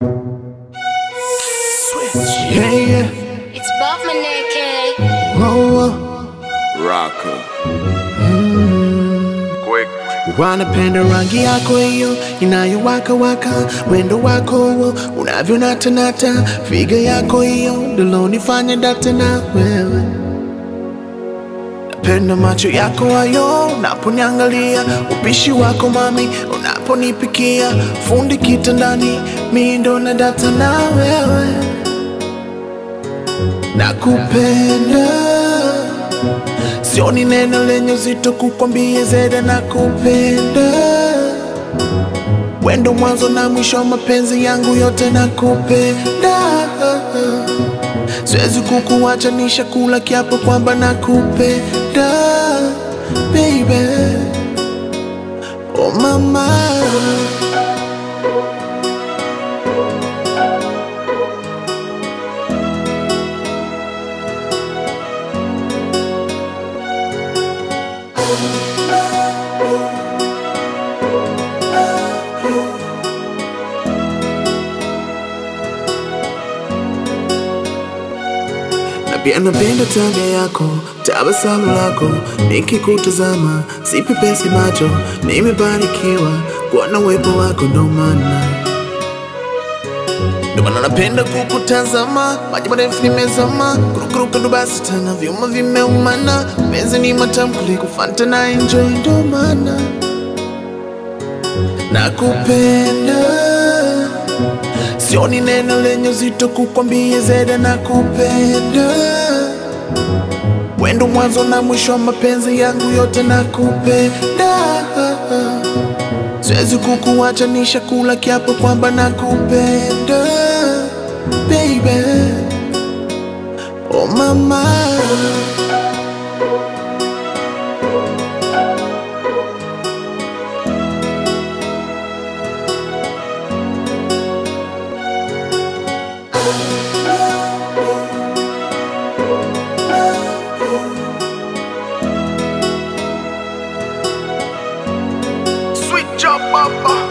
Yeah, yeah. It's Bob Maneke. Whoa, whoa. Rocker. Quick. Wanapenda rangi yako hiyo inayowaka waka, wendo wako huo unavyonatanata, figa yako hiyo ndilonifanya date na wewe. Napenda macho yako hayo unaponiangalia, upishi wako mami unaponipikia, fundi kitandani, mi ndo na data na wewe. Nakupenda Sioni neno lenye uzito kukwambia zaidi nakupenda. Wendo mwanzo na mwisho wa mapenzi yangu yote nakupenda. Siwezi kukuacha nishakula kiapo kwamba nakupenda baby. Oh mama. na pia napenda tabia yako, tabasamu lako, nikikutazama sipepesi macho, nimebarikiwa kuwa na uwepo wako, ndo maana ndo maana napenda kukutazama, maji marefu nimezama, kurukuruka ndo basi tena, vyuma vimeumana, penzi ni matamu kuliko Fanta na enjoy, ndo maana nakupenda Sioni neno lenye uzito kukwambia zaidi nakupenda. Wendo mwanzo na mwisho wa mapenzi yangu yote nakupenda. Siwezi kukuacha nishakula kiapo kwamba nakupenda baby. Oh mama. Sweet job, Papa.